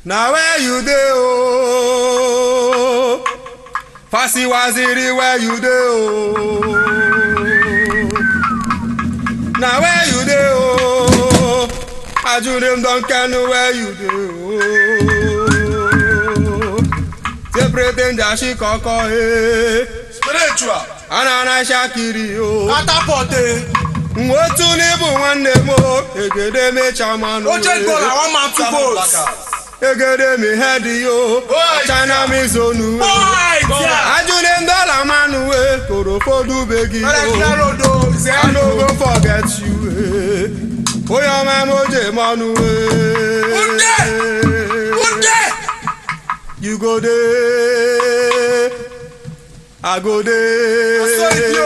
na where you dey ooo fasi waziri where you dey ooo na where you dey ooo ajurim don kenu where you dey ooo separate njashi kọkọ ee spiritual anana shakiri ooo catapult nwotu n'ibu nwanne m o egede mecha manụ oche goal àwọn man two goals egede mi head yo Boy, china mi zonu boy yeah ajule ndọla manu we korofodu begi ẹlẹkìlẹ o rodo i zero no go forget you eh. oye ọmọ moje mọnu we Kunde! kunde you go dey i go so it dey yo.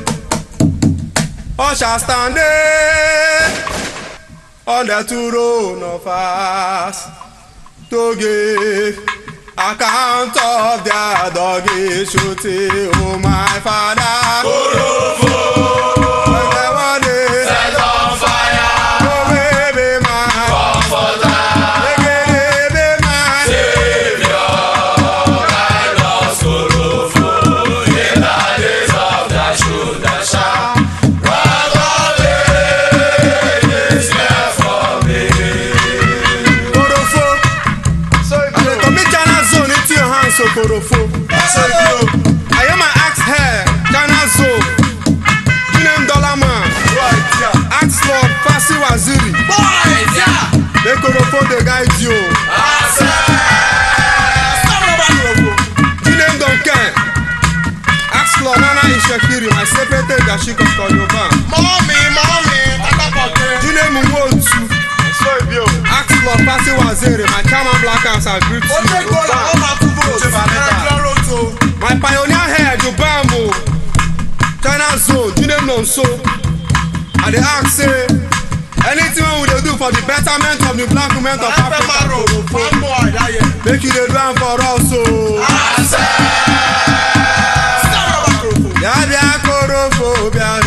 usher stand dey on the throne of us to give account of their doggy shooting oh my father. Korofo. When they want it, set on fire oh baby man. comforter Baby man. lost sorrowful in the days of the shoulder shout rock of ages here for me. Korofo. I dey commit China zone into your hands, so Korofo. So it yo. I am my axe hair, China zone. You name Dollar Man, Right yeah. axe Lord, Fasi Waziri. Boy yeah. They Korofo dey guide you. You name Duncan. Axe Lord, Nana Ishekiri, my secretary, Dashiko Koyoba. Mọ́mí mọ́mí pátákọ̀tẹ́. You name Mwotu. Sọ ibi o. Axe Lord, Fasi Waziri, my chairman Black House, I greet Ó dé you. góòlù àwọn máa kú vote. Ẹ̀rọ roto. My pioneer head, Jobambo. China zone, you name Nonso. I dey ask say, anything wey we dey do for the betterment of the black women of Ẹ fẹ́ máa rò Africa, fáńbọ̀ àdáyẹ. make you dey do am for us o. Àṣẹ. Sábà bá kòròfò. Bịa bịa korofo bịa